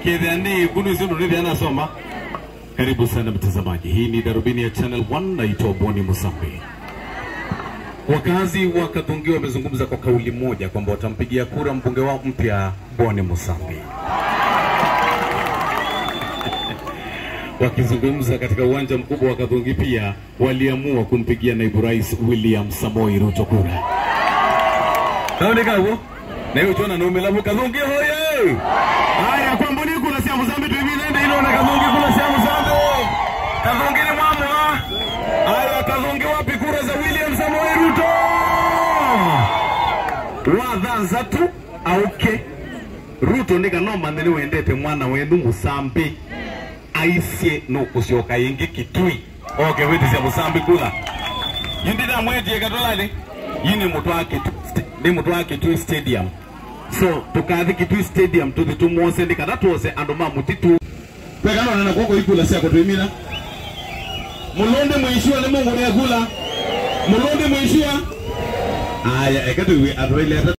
kidhani kunu sio ndio anasoma. Karibu sana mtazamaji, hii ni darubini ya Channel 1 naitwa Boni Musambi. Wakazi wa Kathungi wamezungumza kwa kauli moja kwamba watampigia kura mbunge wao mpya Boni Musambi. Wakizungumza katika uwanja mkubwa wa Kathungi pia waliamua kumpigia naibu rais William Samoi Ruto kura. Kaone kawo na hiyo tuona nume lamu Kathungi hoye. Haya kwa mbuni kuna sia Muzambi tu hivi nende ile na Kathungi kuna sia Muzambi. Kathungi ni mwamu. Haya Kathungi wapi kura za William Samoi Ruto? Wathanza tu auke Ruto ndika no manene wendete mwana wendu Musambi aicie no kucioka ingi kitui oke witi cia Musambi kula yindira mwetie katolani yini mutu wa kitu ni mutu wa kitui stadium so tukathi kitui stadium tuthi tumwose ndikana tuose andu ma mutitu kwekana nana kwoko ikula cia kutwimina mulundi mwishua ni mungu ni akula mulundi mwishua aya ekatuiwe atwaile